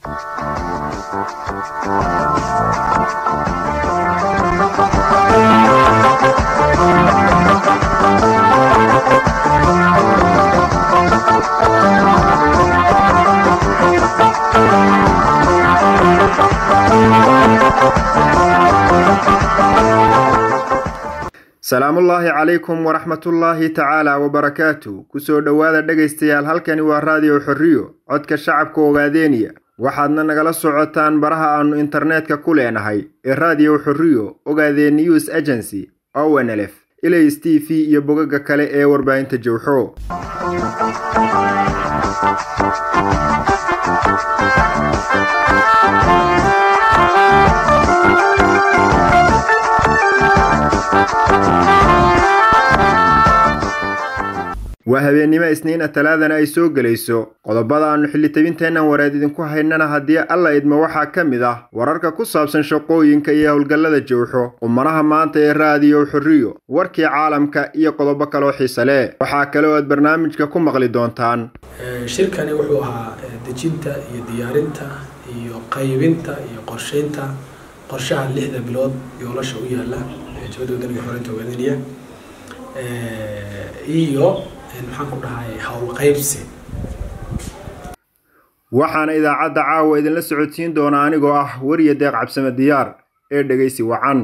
salaamullaahi calaykum waraxmatullaahi tacaala wabarakaatu kusoo dhowaada dhegaystayaal halkani waa raadiyo xorriyo codka shacabka ogaadeeniya waxaadna nagala socotaan baraha aannu internetka ku leenahay ee raadiyo xorriyo ogaadeen news agency ownlf ilays t v iyo bogaga kale ee warbaahinta jowxo waa habeennimo isniina talaadana ay soo gelayso qodobada aannu xillitabinteennan wareed idinku haynana haddii alla idmo waxaa ka mid ah wararka ku saabsan shaqooyinka iyo howlgallada jowxo qumanaha maanta ee raadiyo xorriyo warkii caalamka iyo qodobo kaloo xiise leh waxaa kale oo aad barnaamijka ku maqli doontaan shirkani wuxuu ahaa dejinta iyo diyaarinta iyo qaybinta iyo qorsheynta qorshaha lixda bilood yoolasha u yaala jabada wadaniga xoreynta ogaadiniya iyo maxaan ku dhahay howlqaybsi waxaana idaacadda caawa idinla socodsiin doona anigoo ah weriya deeq cabsame diyaar ee dhegaysi wacan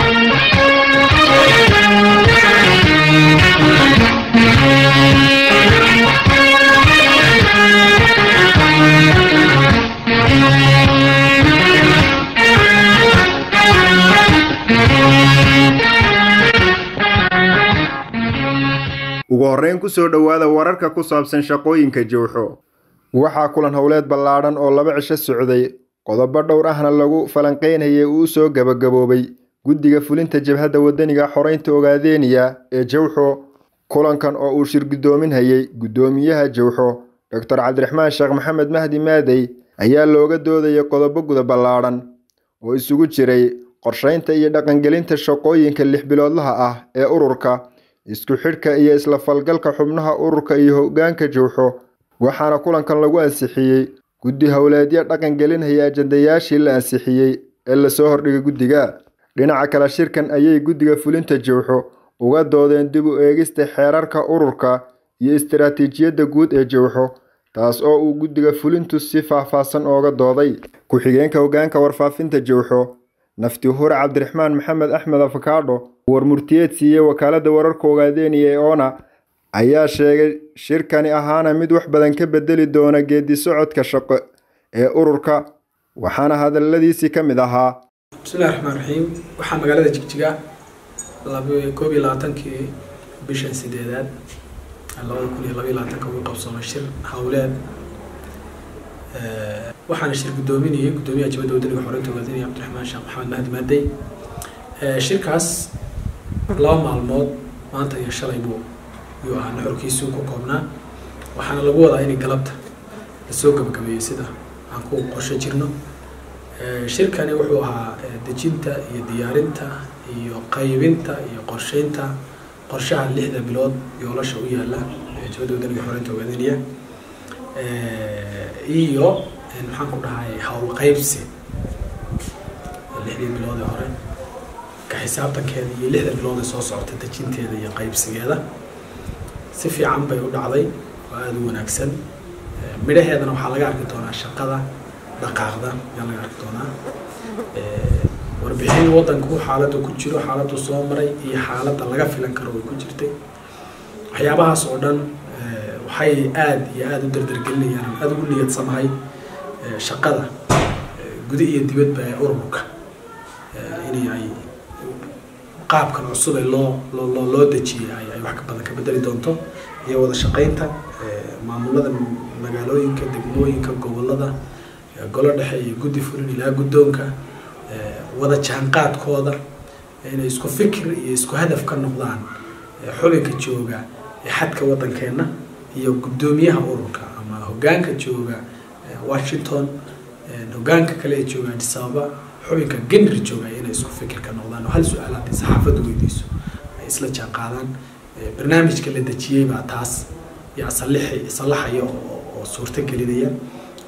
ugu horreyn kusoo dhowaada wararka ku saabsan shaqooyinka jowxo waxaa kulan howleed ballaadhan oo laba cisho socday qodobo dhowr ahna lagu falanqeynayay uu soo gabagaboobay guddiga fulinta jabhadda wadaniga xoreynta ogaadeeniya ee jowxo kulankan oo uu shir guddoominhayay guddoomiyaha jowxo doctor cabdiraxmaan sheekh maxamed mahdi maadey ayaa looga doodayay qodobo guda ballaadhan oo isugu jiray qorsheynta iyo dhaqangelinta shaqooyinka lix biloodlaha ah ee ururka isku xidhka iyo isla falgalka xubnaha ururka iyo hoggaanka jowxo waxaana kulankan lagu ansixiyey guddi howleedyo dhaqan gelinhaya ajandayaashii la ansixiyey ee lasoo hordhigay guddiga dhinaca kale shirkan ayay guddiga fulinta jowxo uga doodeen dib u eegista xeerarka ururka iyo istaraatiijiyadda guud ee jowxo taas oo uu guddiga fulintu si faahfaahsan ooga dooday ku-xigeenka hoggaanka warfaafinta jowxo nafti hure cabdiraxmaan maxamed axmed afakaadho warmurtiyeed siiyey wakaaladda wararka ogaadeeniya ee oona ayaa sheegay shirkani ahaana mid wax badan ka bedeli doona geedi socodka shaqo ee ururka waxaana hadaladiisii ka mid ahaa bismillahi raxmaan raxiim waxaa magaalada jigjiga koob iyo labaatankii bishan sideedaad labada kun iyo labaiyo labaatanka ugu qabsoomay shir howleed waxaana shir guddoominayay guddoomiyaha jabadda wadaniga xoreynta ogaadinaya cabdiraxmaan sheekh maxamed mahdi maadey shirkaas laba maalmood maanta iyo shalay buu yuu ahaa nuxurkiisuu ku koobnaa waxaana lagu wadaa inay galabta lasoo gabagabeeyey sida aan ku qorshe jirno shirkani wuxuu ahaa dejinta iyo diyaarinta iyo qaybinta iyo qorsheynta qorshaha lixda bilood yoolasha u yaala jabadda wadaniga xoreynta ogaadiniya iyo maxaan ku dhahay howlqaybsi lixdii biloodee hore ka xisaabtankeeda iyo lixda biloodee soo socota dejinteeda iyo qaybsigeeda si fiican bay u dhacday oo aada u wanaagsan midhaheedana waxaa laga arki doonaa shaqada dhaqaaqda ayaa laga arki doonaa warbixin waddanku xaaladda ku jiro xaaladdu soo maray iyo xaaladda laga filan karo way ku jirtay waxyaabahaas oo dhan waxay aada iyo aada u dardargelinayaan aada ugu niyadsamahay shaqada guda iyo dibadba ee ururka inay ay qaabkan cusub ee loo loo loo dejiyay ay ay wax ka badan ka bedeli doonto iyo wada shaqeynta maamulada magaalooyinka degmooyinka gobolada golo dhexe iyo guddi fulin ilaa guddoonka wada jaanqaadkooda inay isku fikir iyo isku hadaf ka noqdaan xubinka jooga ee xadka waddankeenna iyo guddoomiyaha ururka ama hoggaanka jooga washington hoggaanka kale ee jooga addis ababa xubinka genri jooga inay isku fikir ka noqdaan oo hal su-aal haddii saxaafaddu weydiiso ay isla jaan qaadaan barnaamijka la dejiyey baa taas yaa salixi sallaxaya oo suurto gelinaya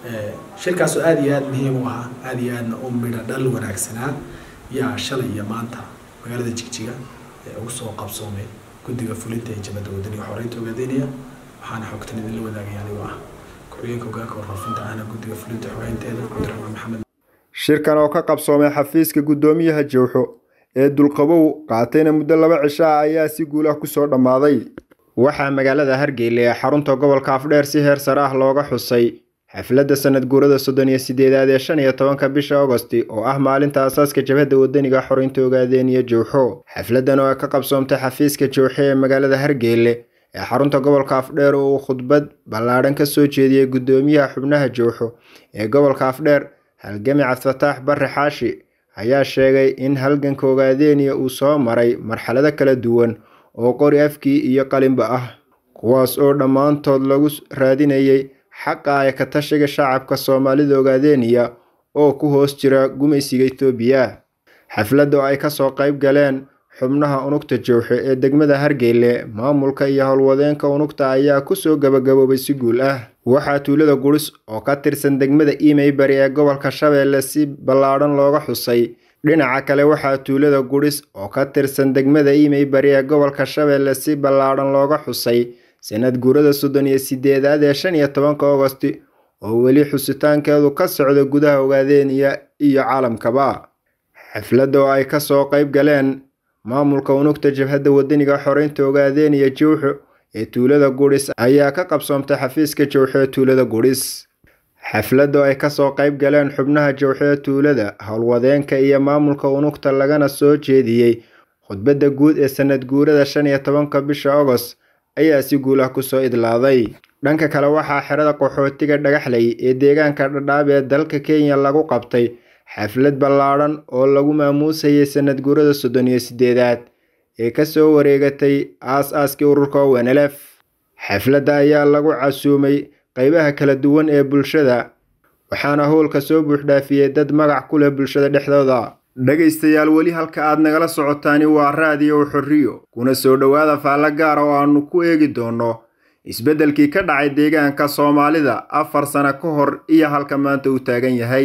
shirkaasoo aada iyo aada muhiim u ahaa aada iyo aadna u midha dhal wanaagsanaa yaa shalay iyo maanta magaalada jigjiga ee ugu soo qabsoomay guddiga fulinta ee jabadda wadaniga xoreynta ogaadeenaya waxaana xogtan idinla wadaagaya anigoo ah ku-xigeenka hogaanka warfaafinta ahna guddiga fulinta xogeynteeda cabdiraxmaan maxamed shirkan oo ka qabsoomay xafiiska guddoomiyaha jowxo ee dulqabow qaatayna muddo laba cisho ah ayaa si guul ah kusoo dhammaaday waxaa magaalada hargeyla ee xarunta gobolka afdheer si heer sare ah looga xusay xafladda sanad guurada soddon iyo sideedaad ee shan iyo tobanka bisha agosti oo ah maalinta aasaaska jabhadda wadaniga xoreynta ogaadeniya jowxo xafladdan oo ka qabsoomtay xafiiska jowxo ee magaalada hargeyle ee xarunta gobolka afdheer oo uu khudbad ballaadhan ka soo jeediyey guddoomiyaha xubnaha jowxo ee gobolka afdheer halgami cabdifataax barre xaashi ayaa sheegay in halganka ogaadeniya uu soo maray marxalado kala duwan oo qori afkii iyo qalinba ah kuwaas oo dhammaantood lagu raadinayay xaqa ay ka tashiga shacabka soomaalida ogaadeniya oo ku hoos jira gumaysiga etoobiya xafladda oo ay kasoo qayb galeen xubnaha unugta jowxe ee degmada hargeyle maamulka iyo howlwadeenka unugta ayaa kusoo gabagaboobay si guul ah waxaa tuulada guris oo ka tirsan degmada imey bari ee gobolka shabeelle si ballaadhan looga xusay dhinaca kale waxaa tuulada guris oo ka tirsan degmada imey bari ee gobolka shabeelle si ballaadhan looga xusay sanad guurada soddon iyo sideedaad ee shan iyo tobanka agosti oo weli xusitaankeedu ka socda gudaha ogaadeniya iyo caalamkaba xafladda oo ay kasoo qayb galeen maamulka unugta jabhadda wadaniga xoreynta ogaadeniya jowxo ee tuulada guris ayaa ka qabsoomtay xafiiska jowxo ee tuulada guris xafladda oo ay kasoo qayb galeen xubnaha jowxo ee tuulada howlwadeenka iyo maamulka unugta lagana soo jeediyey khudbadda guud ee sanad guurada shan iyo tobanka bisha agost ayaa si guul ah kusoo idlaaday dhanka kale waxaa xerada qaxootiga dhagaxley ee deegaanka dhadhaab ee dalka kenya lagu qabtay xaflad ballaadhan oo lagu maamuusayay sanad guurada soddon iyo sideedaad ee kasoo wareegatay aas-aaskii ururka ownlf xafladda ayaa lagu casuumay qeybaha kala duwan ee bulshada waxaana howlka soo buuxdhaafiyey dad magac ku leh bulshada dhexdooda dhegaystayaal weli halka aad nagala socotaani waa raadiyo xorriyo kuna soo dhowaada faallo gaara oo aannu ku eegi doonno isbeddelkii ka dhacay deegaanka soomaalida afar sano ka hor iyo halka maanta uu taagan yahay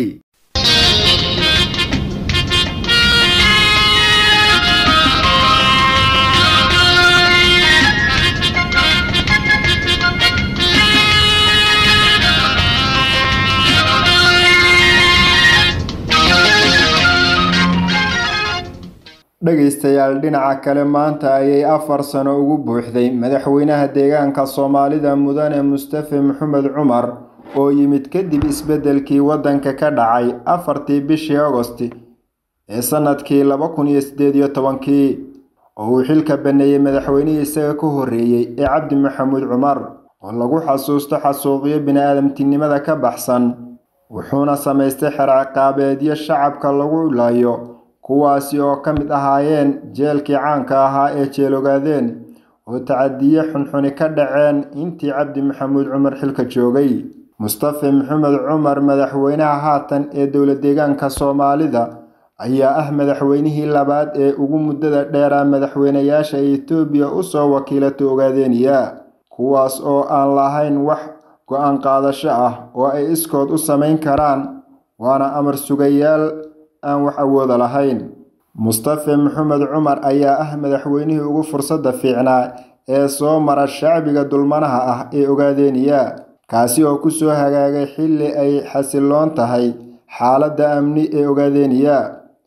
dhegaystayaal dhinaca kale maanta ayay afar sano ugu buuxday madaxweynaha deegaanka soomaalida mudane mustafe maxamed cumar oo yimid kadib isbeddelkii waddanka ka dhacay afartii bishii agosti ee sannadkii laba kun iyo siddeed iyo tobankii oo uu xilka baneeyey madaxweynihii isaga ka horreeyey ee cabdi maxamuud cumar oo lagu xasuusto xasuuqyo bini-aadamtinimada ka baxsan wuxuuna samaystay xerciqaabeedyo shacabka lagu laayo kuwaasi oo ka mid ahaayeen jeelkii caanka ahaa ee jeelogaadeen oo tacadiye xunxuni ka dhaceen intii cabdi maxamuud cumar xilka joogay mustafe maxamed cumar madaxweynaha haatan ee dowla deegaanka soomaalida ayaa ah madaxweynihii labaad ee ugu muddada dheeraa madaxweynayaasha etoobiya usoo wakiilatay ogaadeniya kuwaas oo aan lahayn wax go-aan qaadasho ah oo ay iskood u samayn karaan waana amar sugayaal aan wax awooda lahayn mustafe maxamed cumar ayaa ah madaxweynihii ugu fursadda fiicnaa ee soo mara shacbiga dulmanaha ah ee ogaadeniya kaasi oo kusoo hagaagay xilli ay xasiloon tahay xaaladda amni ee ogaadeniya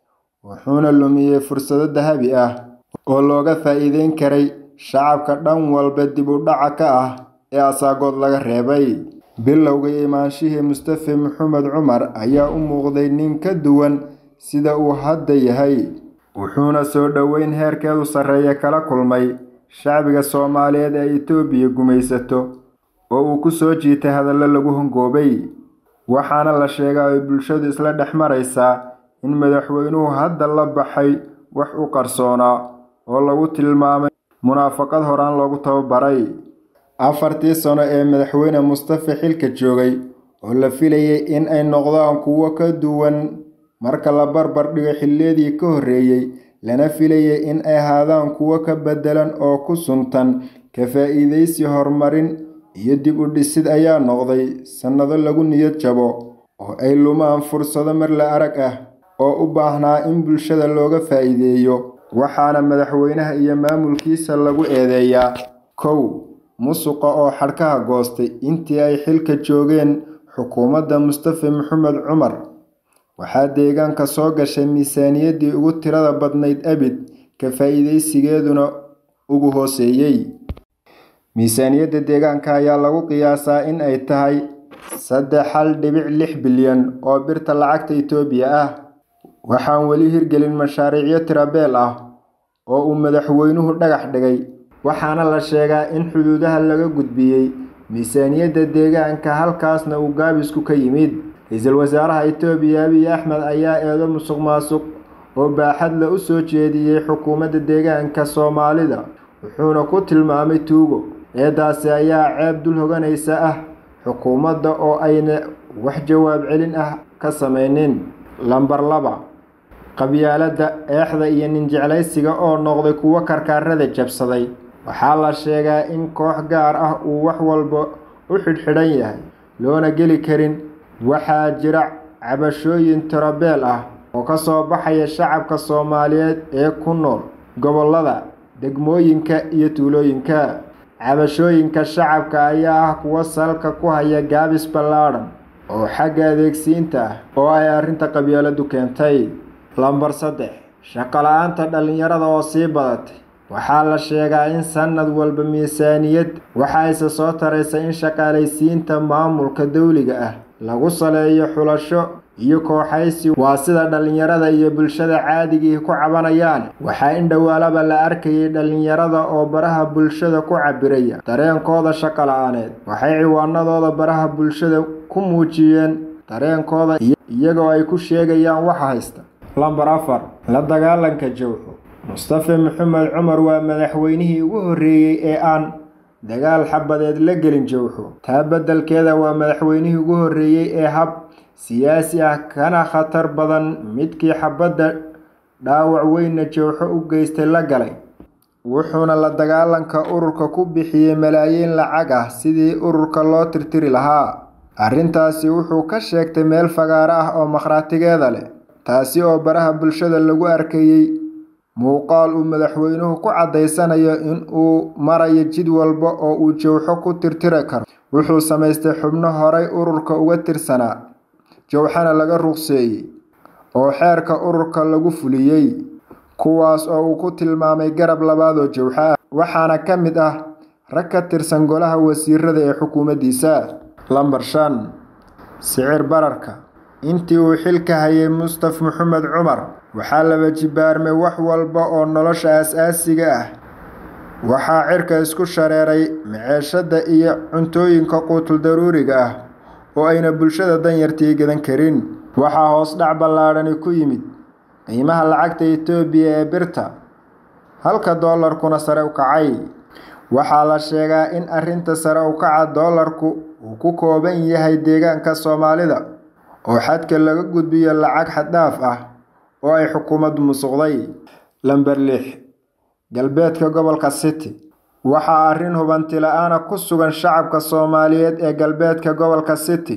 wuxuuna lumiyey fursado dahabi ah oo looga faa'iideyn karay shacabka dhan walba dib u dhaca ka ah ee asaagood laga reebay bilowga imaanshihii mustafe maxamed cumar ayaa u muuqday nin ka duwan sida uu hadda yahay wuxuuna soo dhoweyn heerkeedu sarreeya kala kulmay shacbiga soomaaliyeed ee etoobiya gumaysato oo uu ku soo jiitay hadallo lagu hongoobay waxaana la sheegaa ay bulshadu isla dhex maraysaa in madaxweynuhu hadda la baxay wax u qarsoonaa oo lagu tilmaamay munaafaqad horaan loogu tababaray afartii sano ee madaxweyne mustafe xilka joogay oo la filayay in ay noqdaan kuwo ka duwan marka la barbar dhigo xilliyadii ka horreeyey lana filayay in ay ahaadaan kuwo ka beddelan oo ku suntan ka faa'iidaysi horumarin iyo dib u dhisid ayaa noqday sannado lagu niyad jabo oo ay lumaan fursado mar la arag ah oo u baahnaa in bulshada looga faa'iideeyo waxaana madaxweynaha iyo maamulkiisa lagu eedeeyaa kow musuqa oo xadhkaha goostay intii ay xilka joogeen xukuumadda mustafa maxamed cumar waxaa deegaanka soo gashay miisaaniyaddii ugu tirada badnayd abid ka faa'iidaysigeeduna ugu hooseeyey miisaaniyadda deegaanka ayaa lagu qiyaasaa in ay tahay saddex hal dhibic lix bilyan oo birta lacagta itoobiya ah waxaan weli hirgelin mashaariicyo tirabeel ah oo uu madaxweynuhu dhagax dhigay waxaana la sheegaa in xuduudaha laga gudbiyey miisaaniyadda deegaanka halkaasna uu gaabisku ka yimid ra-iisul wasaaraha itoobiya abiy axmed ayaa eedo musuq maasuq oo baaxad la u soo jeediyey xukuumadda deegaanka soomaalida wuxuuna ku tilmaamay tuugo eedaasi ayaa ceeb dul hoganaysa ah xukuumadda oo ayna wax jawaab celin ah ka samaynin lambar laba qabyaaladda eexda iyo ninjeclaysiga oo noqday kuwo karkaarada jabsaday waxaa la sheegaa in koox gaar ah uu wax walba u xidhxidhan yahay loona geli karin waxaa jira cabashooyin tirabeel ah oo ka soo baxaya shacabka soomaaliyeed ee ku nool gobollada degmooyinka iyo tuulooyinka cabashooyinka shacabka ayaa ah kuwo salka ku haya gaabis ballaadhan oo xagga adeegsiinta ah oo ay arrinta qabyaaladu keentay lambar saddex shaqo-la-aanta dhallinyarada oo sii badatay waxaa la sheegaa in sannad walba miisaaniyad waxayse soo taraysa in shaqaalaysiinta maamulka dawliga ah lagu saleeyo xulasho iyo kooxaysi waa sida dhallinyarada iyo bulshada caadigii ku cabanayaan waxaa in dhowaalaba la arkayay dhallinyarada oo baraha bulshada ku cabiraya dareenkooda shaqo la-aaneed waxay ciwaanadooda baraha bulshada ku muujiyeen dareenkooda iyagoo ay ku sheegayaan waxa haysta lambar afar la dagaalanka jawxo mustafa maxamed cumar waa madaxweynihii ugu horreeyey ee aan dagaal xabadeed la gelin jawxo taa beddelkeeda waa madaxweynihii ugu horreeyey ee hab siyaasi ah kana khatar badan midkii xabadda dhaawac weynna jawxo u geystay la galay wuxuuna la dagaalanka ururka ku bixiyey malaayiin lacag ah sidii ururka loo tirtiri lahaa arrintaasi wuxuu ka sheegtay meel fagaaro ah oo makhraatigeeda leh taasi oo baraha bulshada lagu arkayey muuqaal uu madaxweynuhu ku caddaysanayo in uu marayo jid walba oo uu jawxo ku tirtiri karo wuxuu samaystay xubno horay ururka uga tirsanaa jawxana laga ruqseeyey oo xeerka ururka lagu fuliyey kuwaas oo uu ku tilmaamay garab labaad oo jawxo ah waxaana ka mid ah rag ka tirsan golaha wasiirada ee xukuumaddiisa lambar shan sicir bararka intii uu xilka hayay mustaf maxamed cumar waxaa laba jibaarmay wax walba oo nolosha aas-aasiga ah waxaa cirka isku shareeray maceeshadda iyo cuntooyinka quutul daruuriga ah oo ayna bulshada danyartii gadan karin waxaa hoos dhac ballaadhani ku yimid qiimaha lacagta itoobiya ee birta halka doolarkuna sare u kacay waxaa la sheegaa in arrinta sare u kaca doolarku uu ku kooban yahay deegaanka soomaalida oo xadka laga gudbiyo lacag xaddhaaf ah oo ay xukuumaddu musuqday lamber lix galbeedka gobolka city waxaa arrin hubanti la-aana ku sugan shacabka soomaaliyeed ee galbeedka gobolka city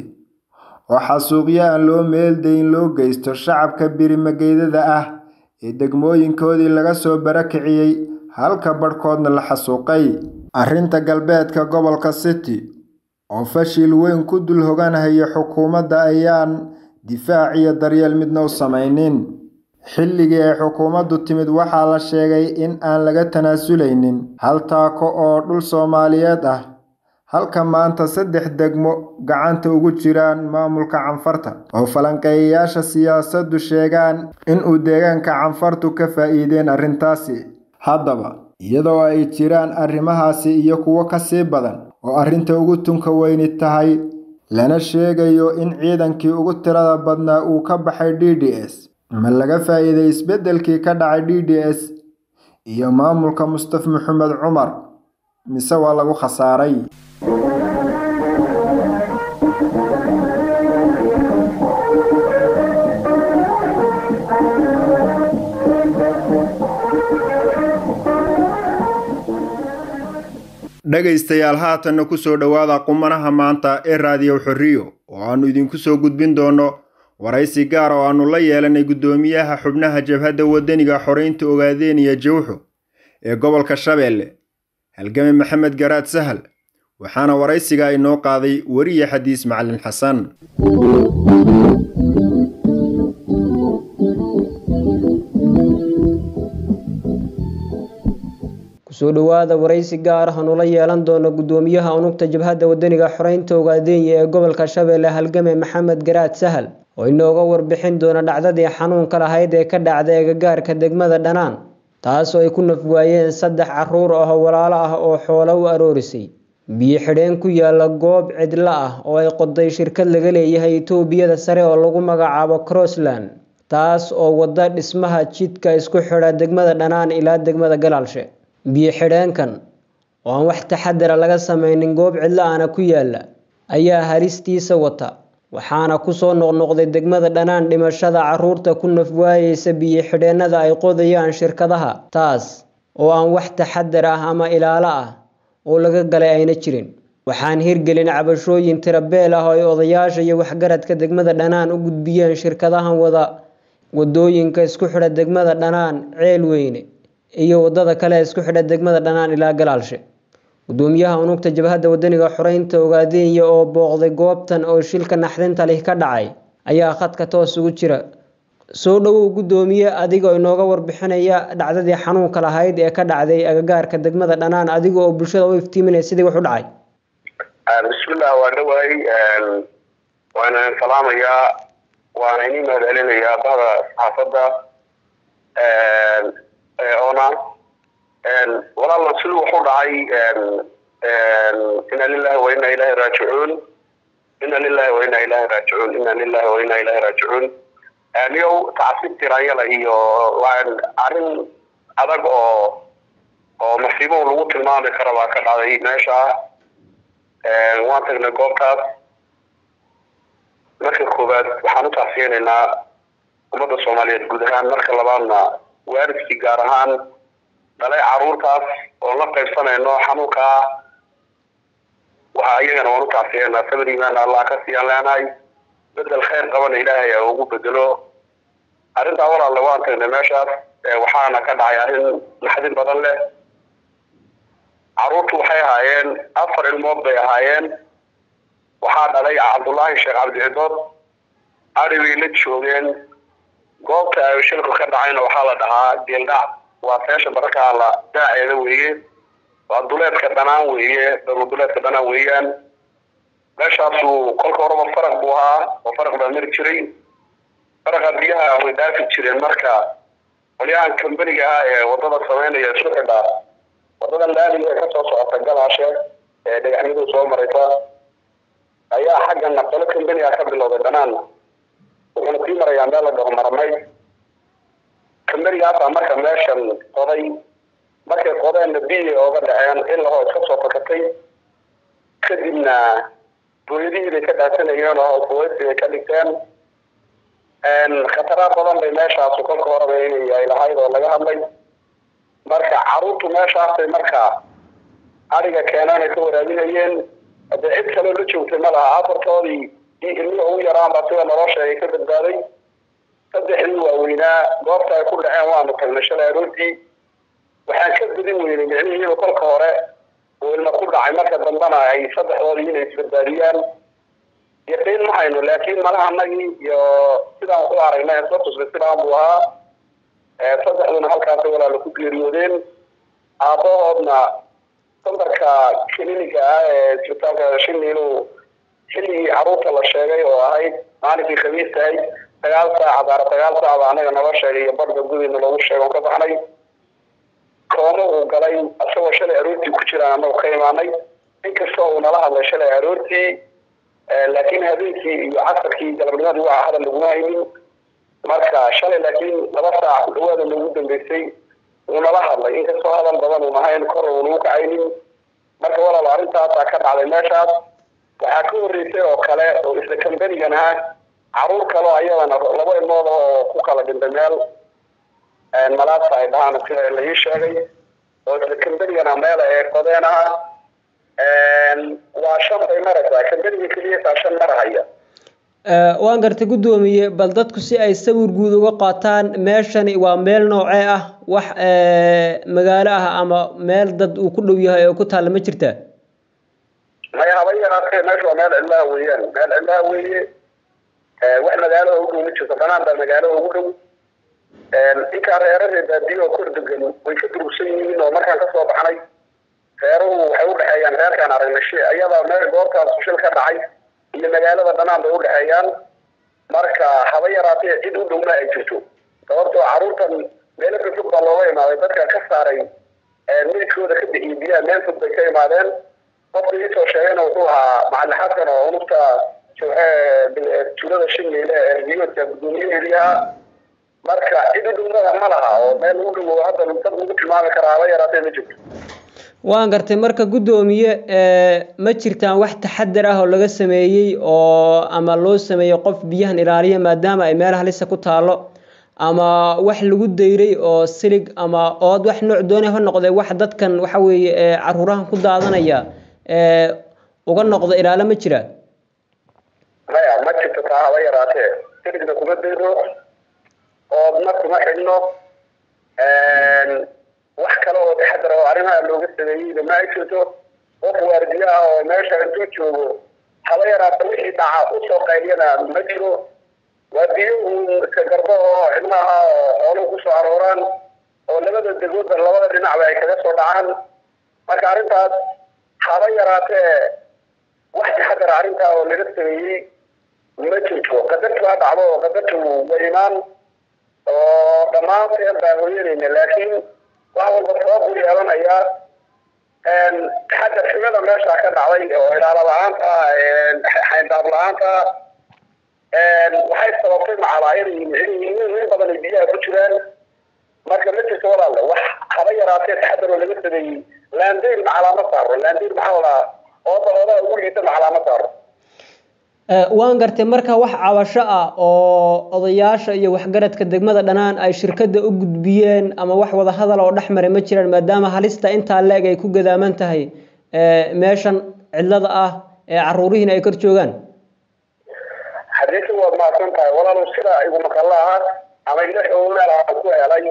oo xasuuqyo aan loo meeldayn loo geysto shacabka birimageydada ah ee degmooyinkoodii laga soo barakiciyey halka badhkoodna la xasuuqay arrinta galbeedka gobolka city oo fashil weyn ku dul hoganhaya xukuumadda ayaan difaac iyo daryeel midna u samaynin xilligii ay xukuumaddu timid waxaa la sheegay in aan laga tanaasuleynin hal taako oo dhul soomaaliyeed ah halka maanta saddex degmo gacanta ugu jiraan maamulka canfarta oo falanqeeyayaasha siyaasaddu sheegaan inuu deegaanka canfartu ka faa'iideen arrintaasi haddaba iyadoo ay jiraan arrimahaasi iyo kuwo ka sii badan oo arrinta ugu tunka weyni tahay lana sheegayo in ciidankii ugu tirada badnaa uu ka baxay d d s ma laga faa'iiday isbeddelkii ka dhacay d d s iyo maamulka mustaf maxamed cumar mise waa lagu khasaaray dhegaystayaal haatanna ku soo dhowaada qumanaha maanta ee raadiyo xorriyo oo aannu idinku soo gudbin doonno waraysi gaar oo aannu la yeelanay guddoomiyaha xubnaha jabhadda waddaniga xoreynta ogaadeeniya jawxo ee gobolka shabeelle halgame maxamed garaad sahal waxaana waraysiga inoo qaaday weriye xadiis macalin xasan kusoo dhowaada waraysi gaar ah nula yeelan doono guddoomiyaha unugta jabhadda waddaniga xoreynta ogaadeenya ee gobolka shabeelle halgame maxamed garaad sahal oo inooga warbixin doona dhacdadii xanuunka lahayd ee ka dhacday agagaarka degmada dhanaan taasoo ay ku nafwaayeen saddex caruur ah oo walaalo ah oo xoolo u aroorisay biyo xidheen ku yaala goob cidlo ah oo ay qoday shirkad laga leeyahay etoobiyada sare oo lagu magacaabo crossland taas oo wada dhismaha jidka isku xidha degmada dhanaan ilaa degmada galaalshe biyo xidheenkan oo aan wax taxadara laga sameynin goob cidlo ahna ku yaala ayaa halistiisa wata waxaana kusoo noqnoqday degmada dhanaan dhimashada caruurta ku nafwaayeysa biyo xidheenada ay qodayaan shirkadaha taas oo aan wax taxadar ah ama ilaalo ah oo laga galay ayna jirin waxaan hirgelin cabashooyin tirabeel ah oo ay odayaasha iyo waxgaradka degmada dhanaan u gudbiyeen shirkadahan wada wadooyinka isku xidha degmada dhanaan ceel weyne iyo wadada kale isku xidha degmada dhanaan ilaa galaalshe gudoomiyaha unugta jabhadda waddaniga xoreynta ogaadeenya oo booqday goobtan oo shilka naxdinta lih ka dhacay ayaa khadka toos ugu jira soo dhowow guddoomiye adigoo inooga warbixinaya dhacdadii xanuunka lahayd ee ka dhacday agagaarka degmada dhanaan adiga oo bulshada u iftiiminaya sidii wax u dhacay bismillah waa dhawaay waana salaamayaa waana inii mahad celinayaa bahda saxaafadda oona walaala siduu wax u dhacay ina lilahi wa ina ilahi raajicuun ina lilahi wa ina ilahi raajicuun ina lilahi wa ina ilahi raajicuun niyow tacsiib tiraanyala iyo arrin adag oo oo masiibo lagu tilmaami kara baa ka dhacday meesha waan tagnay goobtaas marka koowaad waxaan u tacsiyeynaynaa ummadda soomaaliyeed guud ahaan marka labaadna waalidkii gaar ahaan dhalay caruurtaas oo la qaybsanayno xanuunkaa waxa iyagana waan u tacsiyeynaa sabir iimaan allah ka siiyaan leenahay bedel khayr qabana ilaahay a ugu bedelo arrintaa walaalle waan tagnay meeshaas waxaana ka dhacay arrin naxdin badan leh caruurtu waxay ahaayeen afar ilmood bay ahaayeen waxaa dhalay cabdullaahi sheekh cabdicidood ari bay la joogeen goobta ay shilku ka dhacayna waxaa la dhahaa geeldhac waa feesha bararkaa la daaceeda weeye waa duleedka dhanaan weeye duleedka dhanaan weeyaan meeshaasuu kolka horeba faraq buu ahaa oo faraq baa mari jiray faraqa biyaha way dhaafi jireen marka qolyahan kambaniga ah ee wadada sameynaya isku xidha wadadan laamiga ee kasoo socota galaashe ee dhagaxyadu soo maraysa ayaa xaggana qolo kambaniga ka bilowday dhanaanna wuxuuna sii marayaa meel la dhaho marmay kambanigaasa marka meeshan qoday markay qodeenna biya ooga dhaceen ilahoo iska soo fakatay kadibna booyadihii bay ka dhaadsanayeen oo kuwaysi bay ka dhigteen khatara badan bay meeshaasu kolka horeba inay ay lahayd oo laga hadlay marka caruurtu meeshaasay marka ariga keenaan ay ka waraabinayeen hadee cid kaloo la joogtay ma laha afartoodii iyo ilmihi ugu yaraanba sida nolosha ay ka badbaaday saddexdii waaweynaa goobta ay ku dhaceen waanu tagnay shalay aroortii waxaan ka badin weynay micnihiiba kolka hore oo ilma ku dhacay marka dambana ay saddexdoodii inay isbadbaadiyaan yaqiin ma hayno laakiin malaha anagii iyo sidaan ku aragnay soo tusnay sidaan buu ahaa saddexduna halkaasay walaala ku geeriyoodeen aabbahoodna sandarka kliniga ah ee isbitaalka shiniinu xilligii caruurta la sheegay oo ahayd maalinkii khamiis tahay sagaal saac daara sagaal saac baa anaga nala sheegay iyo barda gudiina loogu sheego ka baxnay koomo uu galay isagoo shalay aroortii ku jiraan anagu ka imaanay inkastoo uu nala hadlay shalay aroortii laakiin habeenkii iyo casarkii galabnimadii waa hadal laguma haynin marka shalay laakiin laba saac dhawaada loogu dambeysay wuu nala hadlay inkastoo hadal badan uun ahayn kor uu nagu kacaynin marka walaal arrintaasaa ka dhacday meeshaas waxaa ka horreysay oo kale oo isla kambanigan ah caruur kaleo ayadana laba ilmood oo ku kala dhintay meel malaasa ay dhahaan sida la ii sheegay oo isla kambanigana meel ee qodeen ah waa shan bay maraysaa kambaniga keliyataa shan marahaya waan gartay guddoomiye bal dadku si ay sawir guud uga qaataan meeshani waa meel noocee ah wax magaalo ah ama meel dad uu ku dhow yahay oo ku taalla ma jirtaa maya haba yaraatee meesha waa meel cidlaha weeyaan meel cidlaha weeye wax magaalada ugu dhow ma jirto banaan baa magaalada ugu dhow inkaa reeraree baadiyo oo kor degan way ka durugsan yihiin oo markaan kasoo baxnay reeruhu waxay udhexeeyaan reerkaan aragnay shi iyada meel goobtaas shil ka dhacay iyo magaalada dhanaan bay udhexeeyaan marka haba yaraatee cid u dhowna ay jirto sababtoo caruurtan meelo ka fog baa looga imaaday dadka ka saaray meydkooda ka bixiyay biyaha meel fog bay ka imaadeen qofka iisoo sheegayna wuxuu ahaa macalin xasan oo unugta tuulada shimile ee riyoodka guddoomiyaheedii ahaa marka cid u dhowna ma laha oo meel u dhow hadda dad lagu tilmaami karaa haba yaraatee ma jirto waan gartay marka guddoomiye ma jirtaan wax taxadar ah oo laga sameeyey oo ama loo sameeyey qof biyahan ilaaliya maadaama ay meel halisa ku taalo ama wax lagu dayray oo silig ama ood wax nooc doonay ha noqday wax dadkan waxa weeye caruurahan ku daadanaya uga noqdo ilaalo ma jira maya ma jirto taa haba yaraatee siligna kuma dayro oodna kuma xidhno wax kale oo taxadar oo arrimaha looga sameeyeyna ma ay jirto qof waardiye ah oo meesha intuu joogo haba yaraata wixii dhaca usoo qayliyana ma jiro waardiyuhu iska garbo oo cidnaha oo xooluhu kusoo arooraan oo labada degoodba labada dhinacba ay kaga soo dhacaan marka arrintaas haba yaraatee wax taxadar arrintaa oo laga sameeyey ma jirto qadartu ha dhacdo oo qadartu wa imaan oo dhammaanteen baan hoyanayna laakiin wax walba sabab u yeelanayaa taxadar xumada meesha ka dhacday oo ilaalo la-aanta xayndaab la-aanta waxay sababtay macalaa inay in badan ay biyaha ku jiraan marka ma jirto walaalle wax haba yaraatee taxadar oo laga sameeyey laandeyr macalaa ma saaro laandeyr maxaa la ooda ooda ugu liita macalaa ma saaro waan gartay marka wax cabasho ah oo odayaasha iyo waxgaradka degmada dhanaan ay shirkadda u gudbiyeen ama wax wada hadal oo dhex maray ma jiraan maadaama halista intaa leeg ay ku gadaaman tahay meeshan cidlada ah ee caruurihiina ay kor joogaan xadiisi waad mahadsan tahay walaalow sida igu maqalla aha ama ila xoogaal aan ku helay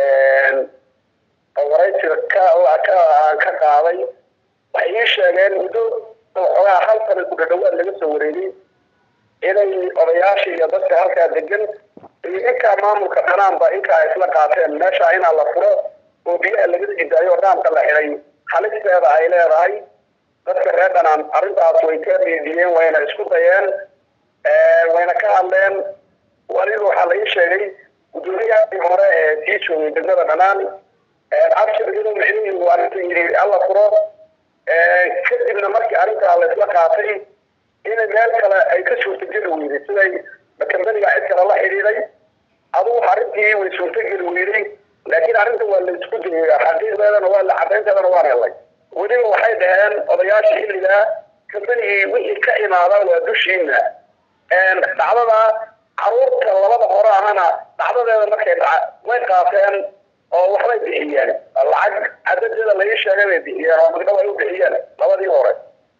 waraysi ka aan ka qaaday waxay ii sheegeen muddo waxoogaa hal sana ku dhadhawaad laga soo wareegay inay odayaasha iyo dadka halkaa degan iyo inkaa maamulka dhanaanba inkaa isla qaateen meesha inaa la furo oo biyaha laga jidaayo oo dhaamka la xidhay halisteeda ay leedahay dadka reer dhanaan arrintaas way ka dhiidiyeen wayna isku dayeen wayna ka hadleen waliba waxaa la ii sheegay guddoomiyahii hore ee sii joogay degmada dhanaan cabshir inuu micnihiisu arrinta yidhi alla furo kadibna markii arrintaa la isla qaatay inay meel kale ay ka suurtageli weyday siday kambaniga cid kale la xidhiiday adugu arrintii way suurtageli weyday laakiin arrinta waa la isku dayay xaqiiqdeedana waa la cadaynteedana waan helay weliba waxay dhaheen odayaasha xilligaa kambanigii wixii ka imaada waa dushiina dhacdada caruurta labada hore ahana dhacdadeeda markay dhaca way qaateen oo waxbay bixiyeen lacag cadadeeda laii sheegay bay bixiyeen oo magdhow ay u bixiyeen labadii hore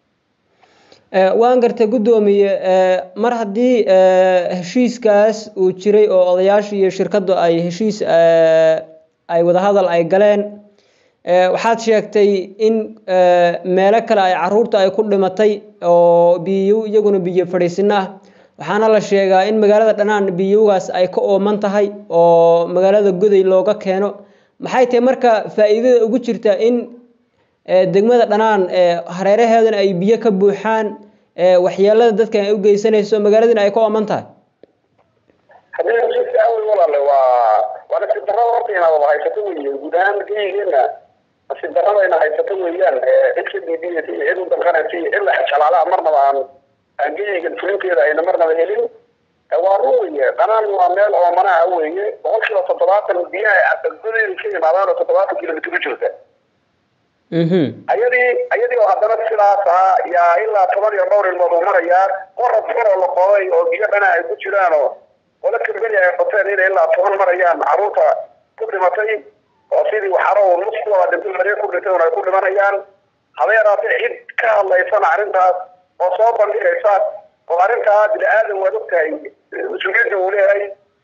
waan gartay guddoomiye mar haddii heshiiskaas uu jiray oo odayaasha iyo shirkaddu ay heshiis ay wadahadal ay galeen waxaad sheegtay in meelo kale ay caruurta ay ku dhimatay oo biyo iyaguna biyo fadhiisino ah waxaana la sheegaa in magaalada dhanaan biyowgaas ay ka ooman tahay oo magaalada goday looga keeno maxay tahay marka faa'iidada ugu jirta in degmada dhanaan hareeraheedana ay biyo ka buuxaan waxyeelada dadkan ay u geysanayso magaaladina ay ka ooman tahay haddii awey walaale waa waa nasiib darrada horta inaad haysato weeye guud ahaan geyigeena nasiib darradayna haysato weeyaan cid ka diidiyaysa iyo cid u danqanaysa iyo cid la xajalaalaha marnaba aan aan geyigan fulinteeda ayna marnaba helin waa run weeye dhanaan waa meel oomanaha weeye boqol kiiba toddobaatan biyaha godeeda ka yimaadaan oo toddobaatan kilomitr u jirta ayadii ayadii oo haddana sidaas ahaa yaa ilaa toban iyo dhowr ilmood uu marayaa qorab xun oo la qoday oo biyo dhana ay ku jiraan oo wala kambeni ay qoteen inay ilaa toban marayaan caruurta ku dhimatay oo sidii waxaro nus ku wada dhintay maree ku dhintay ay ku dhimanayaan haba yaraatee cid ka hadlaysana arrintaas oo soo bandhigaysa oo arrintaa bini aadan waad ogtahay mas-uuliyadda uu leeyahay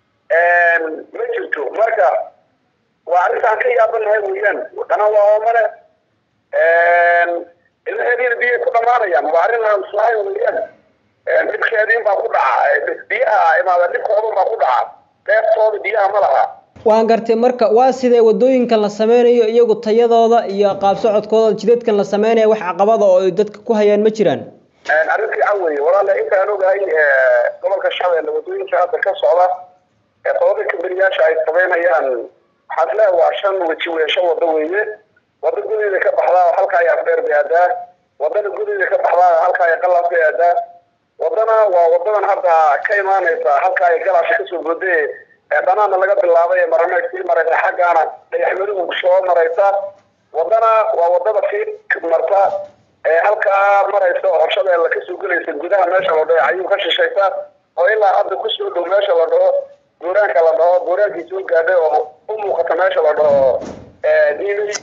ma jirto marka waa arrintaan ka yaabanahay weeyaan wadana waa oomane ilmaheediina biyay ku dhamaanayaan waa arrin aan islahayn weeyaan dhibkeediin baa ku dhaca biyaha imaada dhibkoodan baa ku dhaca beertooda biyaha ma laha waan gartay marka waa sidee wadooyinkan la sameynayo iyagu tayadooda iyo qaab socodkooda jidadkan la sameynaya wax caqabada oo ay dadka ku hayaan ma jiraan arrin fiican weeye walaale intaan ogahay gobolka shabeelle wadooyinka hadda ka socda ee qodobada kamberiyaasha ay sameynayaan waxaad leedahay waa shan weji weesho wado weeye wado gudeeda ka baxdaa halka ay afdheer bay aadaa wadana gudeeda ka baxdaa halka ay qalaas bay aadaa wadana waa wadadan hadda ka imaanaysa halka ay galaasha kasoo boodee ee dhanaana laga bilaabay ee marameed sii maraysa xaggaana dhagaxmaduhu soo maraysa wadana waa wadada sii marta ee halkaa maraysa oo horshadeella kasoo gelaysa gudaha meesha la dhaho ayuu ka shishaysa oo ilaa hadda kusoo dhow meesha la dhaho buuraanka la dhaho buuraankii soo gaadhay oo u muuqata meesha la dhaho diinay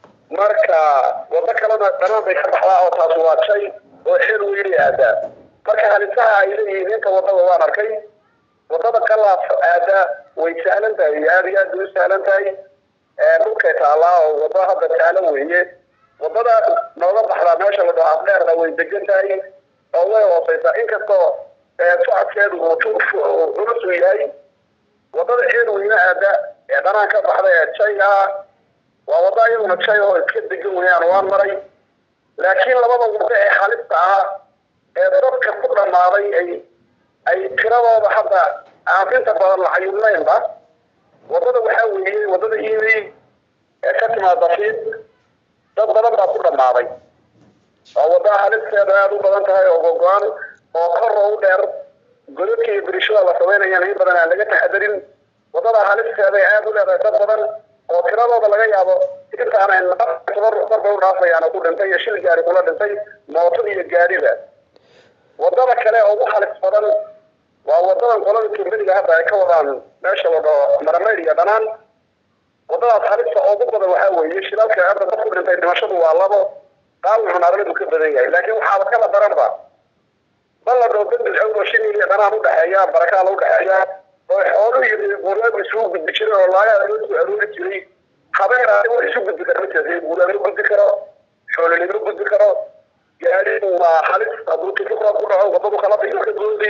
marka wado kalena dhanaan bay ka baxdaa oo taas waa jay oo xeel weyli aadaa marka halisaha ay leeyihiin inta wadada waan arkay wadada qalaas aada way sahlan tahay aada iyo aad bay u sahlan tahay dhulkay taalaa oo wado hadda sahlan weeye wadada nooga baxdaa meesha la dhaho afdheerna way degan tahay oo way hooseysaa inkastoo socodkeedu uu culus u yahay wadada ceel weyne aada ee dhanaan ka baxda ee jayga ah waa wado iyaduna jay oo iska degan weyaan waan maray laakiin labada wado ee halista ah ee dadka ku dhammaaday ay ay tiradooda hadda aan inta badan la cayubnaynba wadada waxaa weeye wadada imi ee ka timaada fiid dad badan baa ku dhammaaday waa wada halisteeda aada u badan tahay oo gogo-an oo kor oo u dheer godadka iyo birishada la sameynayaan in badan aan laga taxadarin wadada halisteeda ay aada u leedahay dad badan oo tiradooda laga yaabo intaana darbay u dhaafayaan ku dhintay iyo shil gaari kula dhintay mooto iyo gaariba wadada kale oo ugu halis badan waa wadadan qolada kamberiga hadda ay ka wadaan meesha la dhaho marameyd iyo dhanaan wadadaas halista ugu badan waxaa weeye shilalka hadda dad ku dhintay dhimashadu waa labo dhaawucuna arladu ka badan yahay laakiin waxaaba kala daranba bal la dhaho dad bilcowd oo shin iyo dhanaan udhexeeya barakaa la udhexeeya oo xooluhu iyo guuraadu isugu gudbi jiray oo laagaa loo soo aroori jiray habeen wax isu gudbi kara ma jirta guuraa ma gudbi karo xoolole ma gudbi karo gaadigu waa halis hadduu tikifra ku dhaco wadadu kala bixi ka goodi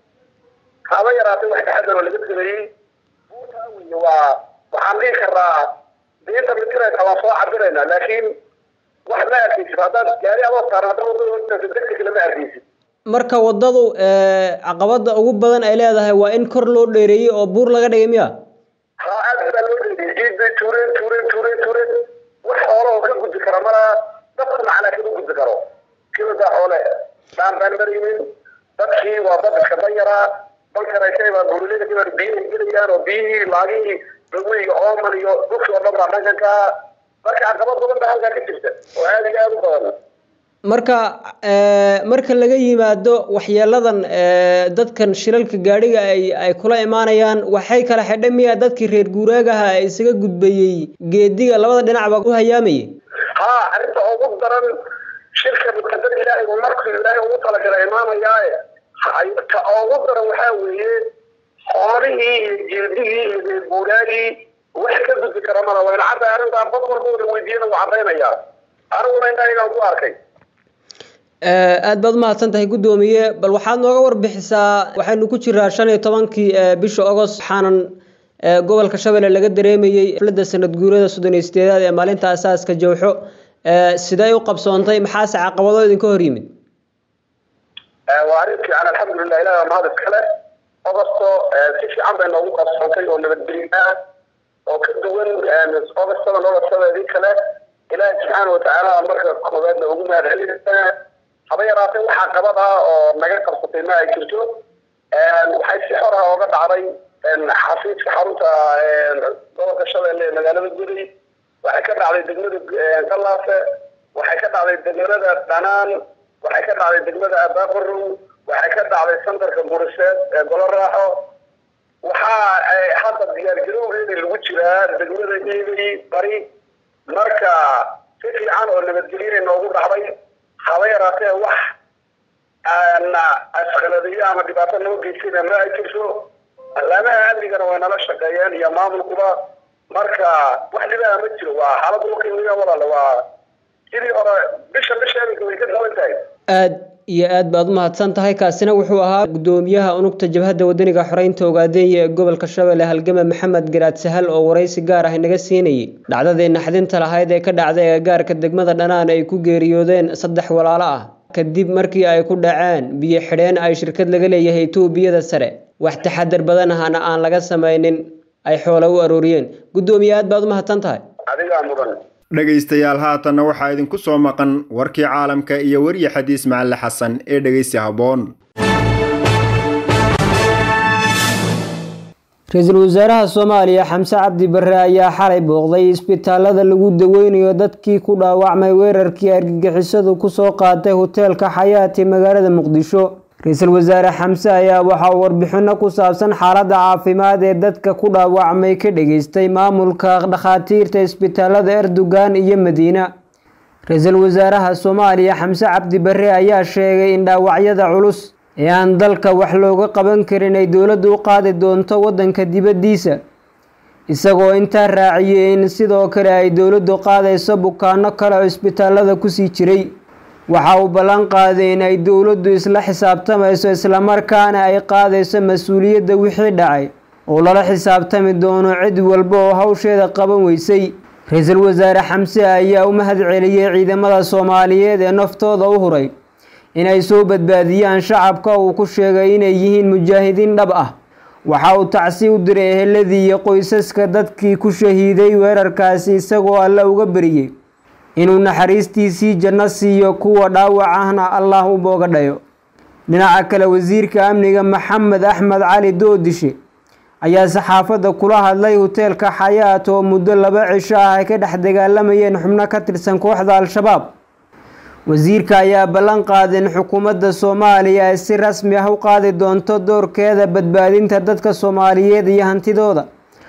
haba yaraatay wax taxadar oo laga sameeyey buurtaa weye waa waxaan dhihi karaa diinta mitiraysa waan soo cabiraynaa laakiin wax ma arkaysid haddaad gaari adoo saaran hadda wadada degdeg lama arkaysid marka wadadu caqabada ugu badan ay leedahay waa in kor loo dheereeyey oo buur laga dhigay miya ha aad baa loo dheereeyey ciid bay tuureen tuureen tuureen tuureen wax xoolo oo ka gudbi kara malaa dadka macnaa kama gudbi karo kibadaa xoole dhaan baan maraynin dadkii waa dad iska danyaraa balkaraysay baa buurilada kibaa biyahay gelayaan oo biyihii laagihii dawiga ooman iyo dhulkii oo dhan baa dhankan ka marka caqabad badan baa halkaa ka jirta oo aada iyo aada u badan marka marka laga yimaado waxyeeladan dadkan shilalka gaadhiga ay ay kula imaanayaan waxay kala xidhay miya dadkii reer guuraagaha ee isaga gudbayey geediga labada dhinacba u hayaamayay ha arrinta ugu daran shirka muqadar ilaahay uu markuu ilaahay ugu talagalay imaanayaaye ta ugu daran waxaa weeye xoolihii iyo jeedigii iyo reer guuraagii wax ka gudbi kara mala wayna cadda arrintaan bad walba wada weydiiyana wuu caddaynayaa aniguna indhahigaan ku arkay aada baad umahadsan tahay guddoomiye bal waxaad nooga warbixisaa waxaynu ku jiraa shan iyo tobankii bisha agost waxaanan gobolka shabeelle laga dareemayey xafladda sanad guurada soddon iyo sideedaad ee maalinta asaaska jawxo sidee u qabsoontay maxaase caqabado idinka hor yimid waa arrin fiican alxamdulilah ilahi waa mahad iskale ogosto si fiican bay noogu qabsoontay oo nabadgelyo ah oo ka duwan ogostada noloshadeedii kale ilaahi subxaana watacaala marka koowaadna ugu mahad celinaysaa haba yaraatee waxaa qabad ah oo naga qabsatay ma ay jirto waxay si xor ah ooga dhacday xafiiska xarunta gobolka shabeelle ee magaalada guday waxay ka dhacday degmada galaafe waxay ka dhacday degmada dhanaan waxay ka dhacday degmada abaaqarow waxay ka dhacday santarka buriseed ee golo raaxo waxaa hadda diyaargarowgeedii lagu jiraa degmada iilay bari marka si fiican oo nabadgelyana noogu dhacday haba yaraatee wax asqaladiyo ama dhibaato noo geysayna ma ay jirto allaamaha amnigana way nala shaqeeyeen iyo maamulkuba marka wax dhibaa ma jiro waa xaalad dhulkii weya walaale waa sidii hore bisha bisheeda way ka duwan tahay aad iyo aad baad u mahadsan tahay kaasina wuxuu ahaa gudoomiyaha unugta jabhadda wadaniga xoreynta ogaadeenya ee gobolka shabeelle halgame maxamed garaad sahal oo waraysi gaar ah inaga siinayay dhacdadii naxdinta lahayd ee ka dhacday agagaarka degmada dhanaan ay ku geeriyoodeen saddex walaalo ah kadib markii ay ku dhaceen biyo xidheen ay shirkad laga leeyahay etoobiyada sare wax taxadar badan ahana aan laga samaynin ay xoola u arooriyeen gudoomiye aad baad u mahadsan tahay adigaa mudan dhegaystayaal haatanna waxaa idinku soo maqan warkii caalamka iyo weriye xadiis macalle xasan ee dhegaysi habboon ra-iisul wasaaraha soomaaliya xamse cabdi barre ayaa xalay booqday isbitaalada lagu daweynayo dadkii ku dhaawacmay weerarkii argagixisadu kusoo qaatay hoteelka xayaati magaalada muqdisho ra-iisul wasaare xamse ayaa waxa uu warbixino ku saabsan xaaladda caafimaad ee dadka ku dhaawacmay ka dhageystay maamulka dhakhaatiirta isbitaalada erdogan iyo madiina ra-iisul wasaaraha soomaaliya xamse cabdi barre ayaa sheegay in dhaawacyada culus ee aan dalka wax looga qaban karin ay dowladdu u qaadi doonto waddanka dibaddiisa isagoo intaa raaciyey in sidoo kale ay dowladdu qaadayso bukaano kale oo isbitaalada kusii jiray waxa uu ballan qaaday in ay dowladdu isla xisaabtamayso islamarkaana ay qaadayso mas-uuliyadda wixii dhacay oo lala xisaabtami doono cid walba oo hawsheeda qaban weysay ra-iisul wasaare xamse ayaa u mahad celiyey ciidamada soomaaliyeed ee naftooda u huray inay soo badbaadiyaan shacabka uu ku sheegay inay yihiin mujaahidiin dhab ah waxa uu tacsi u diray eheladii iyo qoysaska dadkii ku shahiiday weerarkaasi isagoo alle uga beriyey inuu naxariistiisii janno siiyo kuwa dhaawac ahna allah u booga dhayo dhinaca kale wasiirka amniga maxamed axmed cali doodishe ayaa saxaafadda kula hadlay hoteelka xayaat oo muddo laba cisho ah ay ka dhex dagaalamayeen xubno ka tirsan kooxda al-shabaab wasiirka ayaa ballan qaaday in xukuumadda soomaaliya ay si rasmi ah u qaadi doonto doorkeeda badbaadinta dadka soomaaliyeed iyo hantidooda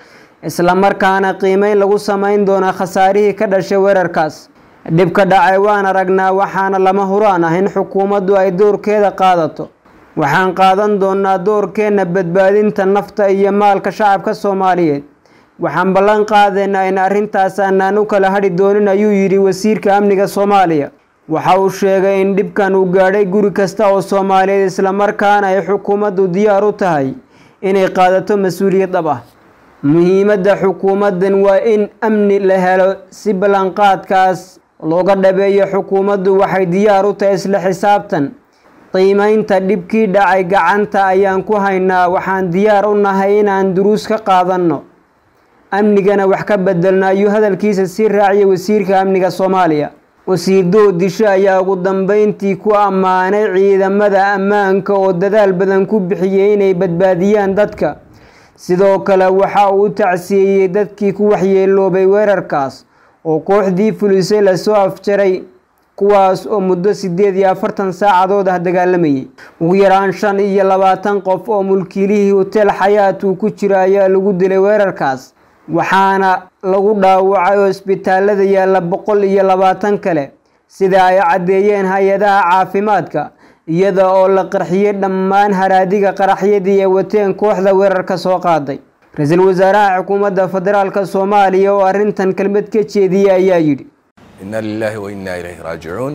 islamarkaana qiimeyn lagu sameyn doona khasaarihii ka dhashay weerarkaas dhibka dhacay waan aragnaa waxaana lama huraan ah in xukuumaddu ay doorkeeda qaadato waxaan qaadan doonaa doorkeenna badbaadinta nafta iyo maalka shacabka soomaaliyeed waxaan ballan qaadaynaa in arrintaas aanaan u kala hadhi doonin ayuu yidhi wasiirka amniga soomaaliya waxa uu sheegay in dhibkan uu gaadhay guri kasta oo soomaaliyeed islamarkaana ay xukuumaddu diyaar u tahay inay qaadato mas-uuliyad dhab ah muhiimadda xukuumaddan waa in amni la helo si ballanqaadkaas looga dhabeeyo xukuumaddu waxay diyaar u tahay isla xisaabtan qiimeynta dhibkii dhacay gacanta ayaan ku haynaa waxaan diyaar u nahay inaan duruus ka qaadanno amnigana wax ka bedelno ayuu hadalkiisa sii raaciyay wasiirka amniga soomaaliya wasiir doodisho ayaa ugu dambeyntii ku ammaanay ciidamada ammaanka oo dadaal badan ku bixiyey inay badbaadiyaan dadka sidoo kale waxa uu u tacsiyeeyey dadkii ku waxyeeloobay weerarkaas oo kooxdii fulisay lasoo afjaray kuwaas oo muddo siddeed iyo afartan saacadood ah dagaalamayay ugu yaraan shan iyo labaatan qof oo mulkiilihii hoteel xayaat uu ku jira ayaa lagu dilay weerarkaas waxaana lagu dhaawacay oo isbitaalada yaalla boqol iyo labaatan kale sida ay caddeeyeen hay-adaha caafimaadka iyada oo la qarxiyey dhammaan haraadiga qaraxyadii ee wateen kooxda weerarka soo qaaday ra-iisul wasaaraha xukuumadda federaalka soomaaliya oo arrintan kelmad ka jeediyey ayaa yidhi إنا لله وإنا إليه راجعون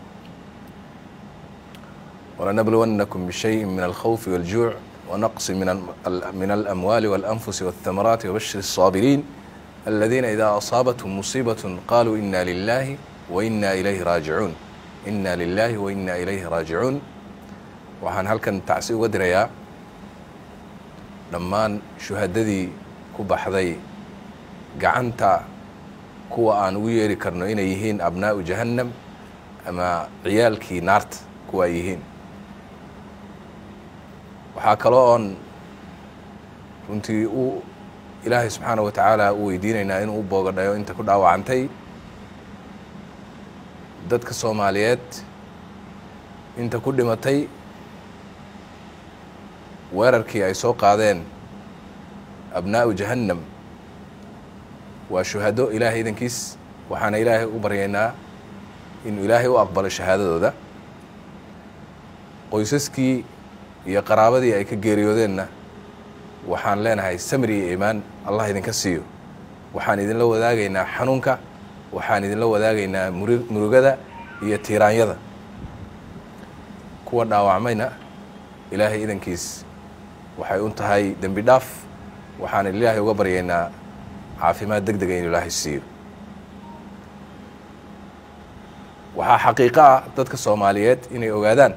ولنبلونكم بشيء من الخوف والجوع ونقص من من الأموال والأنفس والثمرات وبشر الصابرين الذين إذا أصابتهم مصيبة قالوا إنا لله وإنا إليه راجعون إنا لله وإنا إليه راجعون waxaan halkan tacsi uga dirayaa dhammaan shuhadadii ku baxday gacanta kuwa aan ugu yeeri karno inay yihiin abnaa'u jahannam ama ciyaalkii naarta kuwa ay yihiin waxaa kaloo oon runtii u ilaahay subxaana wa tacaala u weydiinaynaa inuu u boogadhayo inta ku dhaawacantay dadka soomaaliyeed inta ku dhimatay weerarkii ay soo qaadeen abnaa'u jahannam waa shuhado ilaahay idankiis waxaana ilaahay u baryaynaa inuu ilaahay u aqbalo shahaadadooda qoysaskii iyo qaraabadii ay ka geeriyoodeenna waxaan leenahay samri iyo iimaan allah idinka siiyo waxaan idinla wadaagaynaa xanuunka waxaan idinla wadaagaynaa muri- murugada iyo tiiraanyada kuwa dhaawacmayna ilaahay idankiis waxay un tahay dembi dhaaf waxaan ilaahay uga baryaynaa caafimaad deg dega inuu ilaahay siiyo waxaa xaqiiqo ah dadka soomaaliyeed inay ogaadaan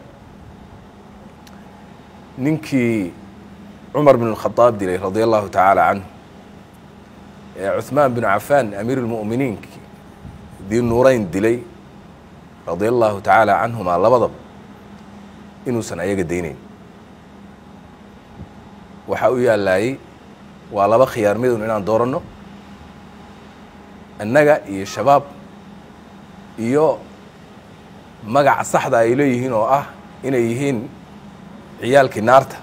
ninkii cumar bin اlkhadaab dilay radia allahu tacaala canhu ee cuثmaan bin cafaan amiir اlmu'miniin dii nuurayn dilay radia allahu tacaala canhumaa labadaba inuusan ayaga daynayn waxaa u yaallaayey waa laba khiyaar midun inaan dooranno annaga iyo shabaab iyo magaca saxda ay leeyihiin oo ah inay yihiin ciyaalkii naarta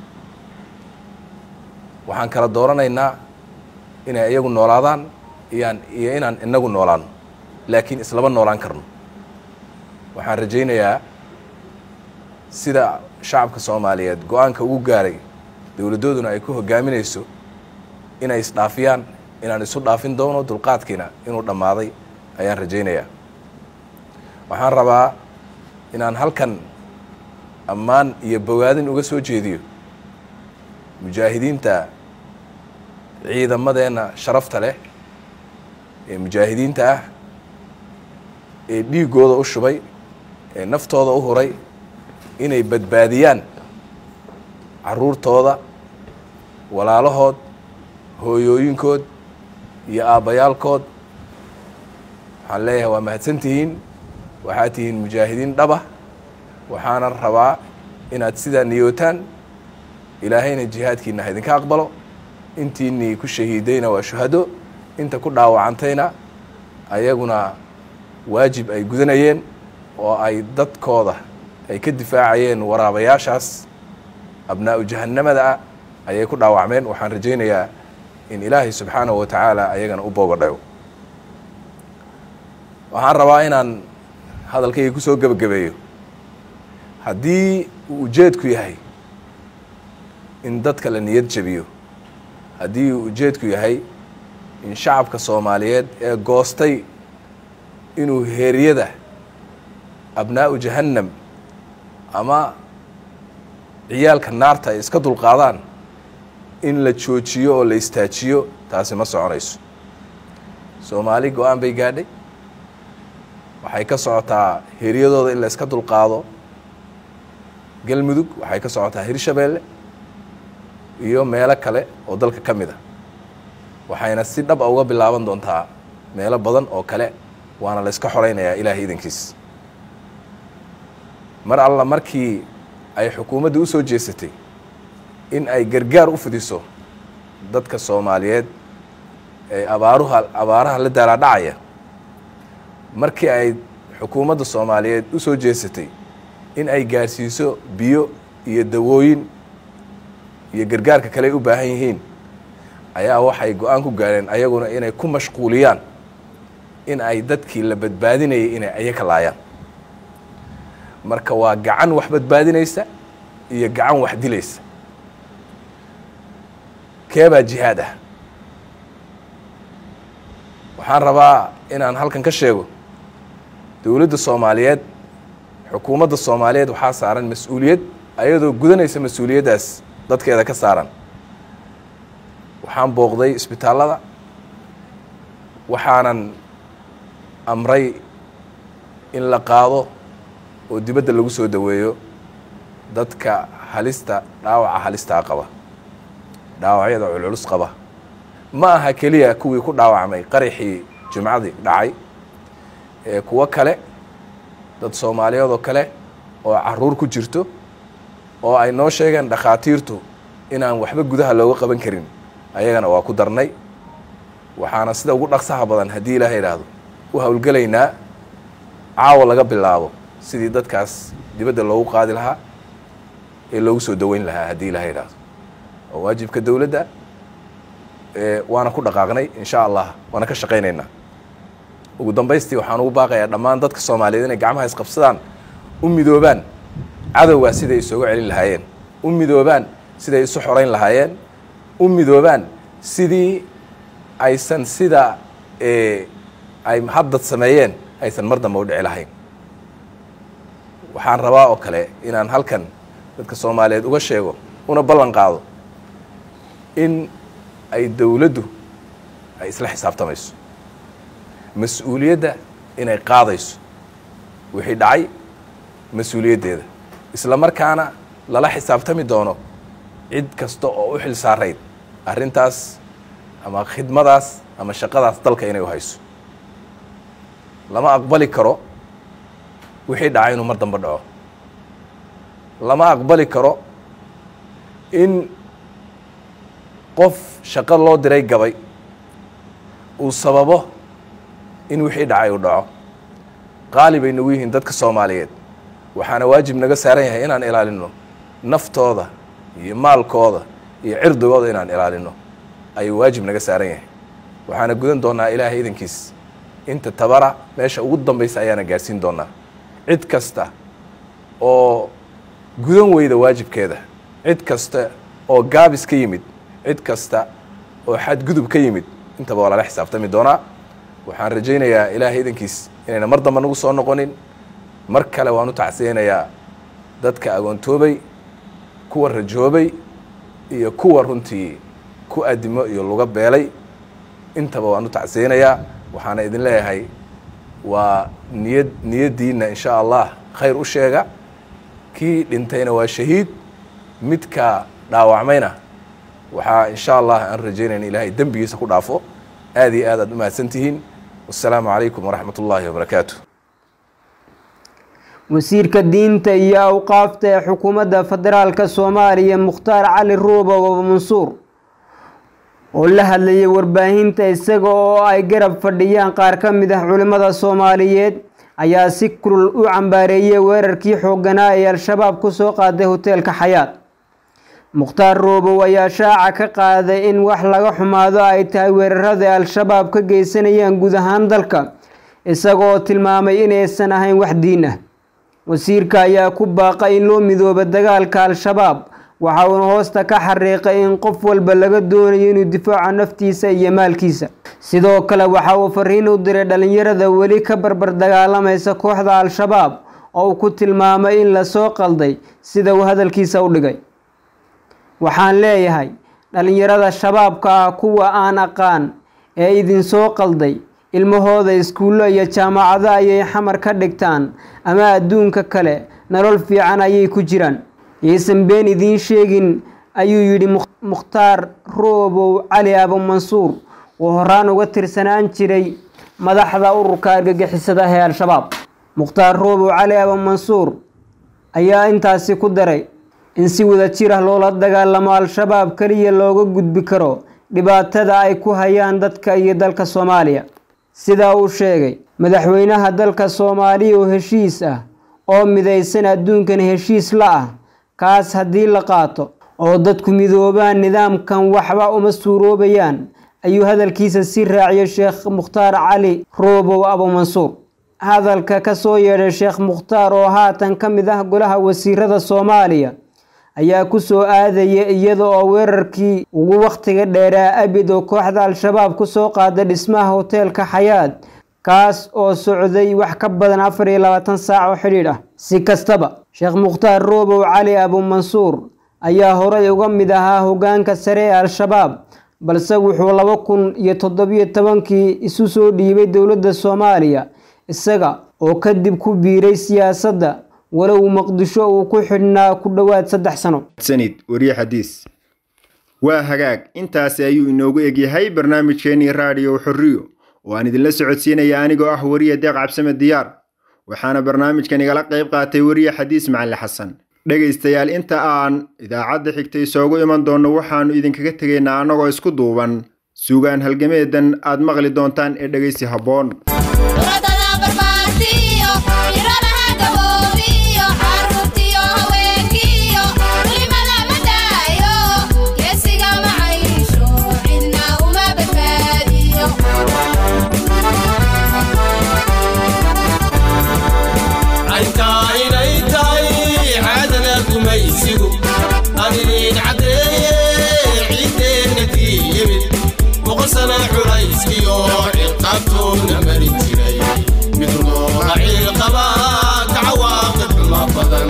waxaan kala dooranaynaa inay iyagu noolaadaan iyaan iyo inaan inagu noolaano laakiin islama noolaan karno waxaan rajaynayaa sida shacabka soomaaliyeed go-aanka ugu gaaray dowladdooduna ay ku hogaaminayso inay isdhaafiyaan inaan isu dhaafin doono dulqaadkiina inuu dhammaaday ayaan rajaynayaa waxaan rabaa inaan halkan ammaan iyo bogaadin uga soo jeediyo mujaahidiinta ciidamadeenna sharafta leh ee mujaahidiinta ah ee dhiiggooda u shubay ee naftooda u huray inay badbaadiyaan caruurtooda walaalahood hooyooyinkood iyo aabbayaalkood waxaan leeyahay waa mahadsan tihiin waxaad tihiin mujaahidiin dhaba waxaana rabaa inaad sidaa niyootaan ilaahayna jihaadkiina ha idinka aqbalo intiinii ku shahiidayna waa shuhado inta ku dhaawacantayna ayaguna waajib ay gudanayeen oo ay dadkooda ay ka difaacayeen waraabayaashaas abnaa'u jahannamada ah ayay ku dhaawacmeen waxaan rajaynayaa in ilaahay subxaanahu wa tacaala ayagana u boogadhayo waxaan rabaa inaan hadalkayga kusoo gebagabeeyo haddii uu ujeedku yahay in dadka la niyad jabiyo haddii uu ujeedku yahay in shacabka soomaaliyeed ee goostay inuu heeryada abnaa'u jahannam ama ciyaalka naarta ay iska dulqaadaan in la joojiyo oo la istaajiyo taasi ma soconayso soomaali go-aan bay gaadhay waxay ka socotaa heeryadooda in la iska dulqaado galmudug waxay ka socotaa hirshabeelle iyo meelo kale oo dalka ka mid a waxayna si dhab a uga bilaaban doontaa meelo badan oo kale waana la iska xoraynayaa ilaahay idankiis mar alla markii ay xukuumadda u soo jeesatay in ay gargaar u fidiso dadka soomaaliyeed ee abaaruha abaaraha la daalaadhacaya markii ay xukuumadda soomaaliyeed u soo jeesatay in ay gaarsiiso biyo iyo dawooyin iyo gargaarka kale ay u baahan yihiin ayaa waxay go-aan ku gaareen ayaguna inay ku mashquuliyaan in ay dadkii la badbaadinayay inay ayaka laayaan marka waa gacan wax badbaadinaysa iyo gacan wax dilaysa keebaa jihaad ah waxaan rabaa inaan halkan ka sheego dowladda soomaaliyeed xukuumadda soomaaliyeed waxaa saaran mas-uuliyad ayadoo gudanaysa mas-uuliyaddaas dadkeeda ka saaran waxaan booqday isbitaallada waxaanan amray in la qaado oo dibadda lagu soo daweeyo dadka halista dhaawaca halistaa qaba dhaawacyada culculus qaba ma aha keliya kuwii ku dhaawacmay qaraxii jimcadii dhacay ee kuwo kale dad soomaaliyeed oo kale oo caruur ku jirto oo ay noo sheegeen dhakhaatiirtu inaan waxba gudaha looga qaban karin ayagana waa ku darnay waxaana sida ugu dhaqsaha badan haddii ilaaha idhaahdo u howlgelaynaa caawa laga bilaabo sidii dadkaas dibadda loogu qaadi lahaa ee loogu soo daweyn lahaa haddii ilaha idhaahdo waa waajibka dowladda waana ku dhaqaaqnay insha allah waana ka shaqaynaynaa ugu dambaystii waxaan ugu baaqayaa dhammaan dadka soomaaliyeed inay gacmaha isqabsadaan u midoobaan cadowgaa siday isooga celin lahaayeen u midoobaan siday isu xorayn lahaayeen u midoobaan sidii aysan sida ay haddad sameeyeen aysan mar dambe u dhici lahayn waxaan rabaa oo kale inaan halkan dadka soomaaliyeed uga sheego una ballan qaado in ay dowladdu ay isla xisaabtamayso mas-uuliyadda inay qaadayso wixii dhacay mas-uuliyaddeeda isla markaana lala xisaabtami doono cid kasta oo u xil saarayd arrintaas ama khidmadaas ama shaqadaas dalka inay u hayso lama aqbali karo wixii dhacay inuu mar dambe dhaco lama aqbali karo in qof shaqo loo diray gabay uu sababo in wixii dhacay uu dhaco qaali bay nagu yihiin dadka soomaaliyeed waxaana waajib naga saaran yahay inaan ilaalino naftooda iyo maalkooda iyo cirdigooda inaan ilaalino ayuu waajib naga saaran yahay waxaana gudan doonaa ilaahay idankiis inta tabara meesha ugu dambaysa ayaana gaadhsiin doonaa cid kasta oo gudan weyda waajibkeeda cid kasta oo gaabis ka yimid cid kasta oo xadgudub ka yimid intaba waa lala xisaabtami doonaa waxaan rajaynayaa ilaahay idankiis inayna mar damba nagu soo noqonin mar kale waan u tacsiyeynayaa dadka agoontoobay kuwa rajoobay iyo kuwa runtii ku adimo iyo luga beelay intaba waan u tacsiyeynayaa waxaana idin leeyahay waa niyad niyaddiinna in sha allah khayr u sheega kii dhintayna waa shahiid midka dhaawacmayna waxaa in sha allah aan rajaynayna ilaahay dembigiisa ku dhaafo aad iyo aad aad u mahadsan tihiin wassalaamu calaykum waraxmat ullaahi wabarakaatu wasiirka diinta iyo awqaafta ee xukuumadda federaalka soomaaliya mukhtaar cali ruubow mansuur oo la hadlayay warbaahinta isaga oo ay garab fadhiyaan qaar ka mid ah culimmada soomaaliyeed ayaa si kulul u cambaareeyey weerarkii xoogganaa ee al-shabaab ku soo qaaday hoteelka xayaad mukhtaar roobow ayaa shaaca ka qaaday in wax laga xumaado ay tahay weerarada al-shabaab ka geysanayaan guud ahaan dalka isagoo tilmaamay inaysan ahayn wax diin ah wasiirka ayaa ku baaqay in loo midoobo dagaalka al-shabaab waxa uuna hoosta ka xariiqay in qof walba laga doonayo inuu difaaco naftiisa iyo maalkiisa sidoo kale waxa uu fariin u diray dhalinyarada weli ka barbar dagaalamaysa kooxda al-shabaab oo uu ku tilmaamay in lasoo qalday sida uu hadalkiisa u dhigay waxaan leeyahay dhalinyarada shabaabka ah kuwa aan aqaan ee idinsoo qalday ilmahooda iskuullo iyo jaamacado ayay xamar ka dhigtaan ama adduunka kale nolol fiican ayay ku jiraan yaysan been idiin sheegin ayuu yidhi mukhtaar roobow cali abumansuur oo horaan uga tirsanaan jiray madaxda ururka argagixisada ee al-shabaab mukhtaar roobow cali abumansuur ayaa intaasi ku daray in si wada jir ah loola dagaalamo al-shabaab keliya looga gudbi karo dhibaatada ay ku hayaan dadka iyo dalka soomaaliya sidaa uu sheegay madaxweynaha dalka soomaaliya oo heshiis ah oo midaysan adduunkan heshiis la ah kaas haddii la qaato oo dadku midoobaan nidaamkan waxba uma suuroobayaan ayuu hadalkiisa si raaciyay sheekh mukhtaar cali roobow abumansuur hadalka ka soo yeedhay sheekh mukhtaar oo haatan ka mid ah golaha wasiirada soomaaliya ayaa ku soo aadaya iyada oo weerarkii ugu wakhtiga dheeraa abid oo kooxda al-shabaab ku soo qaaday dhismaha hoteelka xayaad kaas oo socday wax ka badan afar iyo labaatan saac oo xidhiidh ah si kastaba sheekh mukhtaar roobow cali abumansuur ayaa horey uga mid ahaa hoggaanka sare ee al-shabaab balse wuxuu laba kun iyo toddobiyo tobankii isu soo dhiibay dowladda soomaaliya isaga oo kadib ku biiray siyaasadda walow muqdisho uu ku xidhnaa ku dhowaad saddex sano sanid wariye xadiis waa hagaag intaasi ayuu inoogu egyahay barnaamijkeenii raadiyo xorriyo oo aan idinla socodsiinaya anigoo ah wariye deeq cabsame diyaar waxaana barnaamijkan igala qayb qaatay wariye xadiis macali xasan dhegaystayaal inta aan idaacadda xigta isoogu iman doonno waxaannu idinkaga tegaynaa annagoo isku duuban suugaan halgameedan aad maqli doontaan ee dhegaysi habboon Thank you sana culayskiyo ciqaabtoona marin jiray mid loola ciilqaba ka cawaaqib xuma badan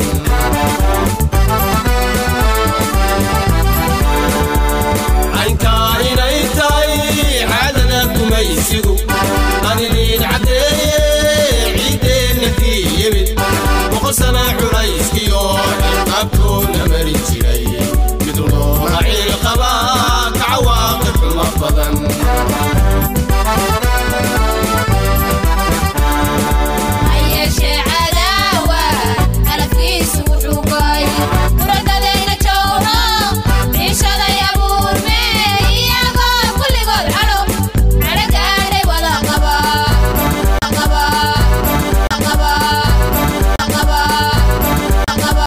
caynkaa inay tahay caadada gumaysigu qaniliin caddeeye ciiddeenna kii yimid boqol sana culayskiyo ciqaabtoona marin jiray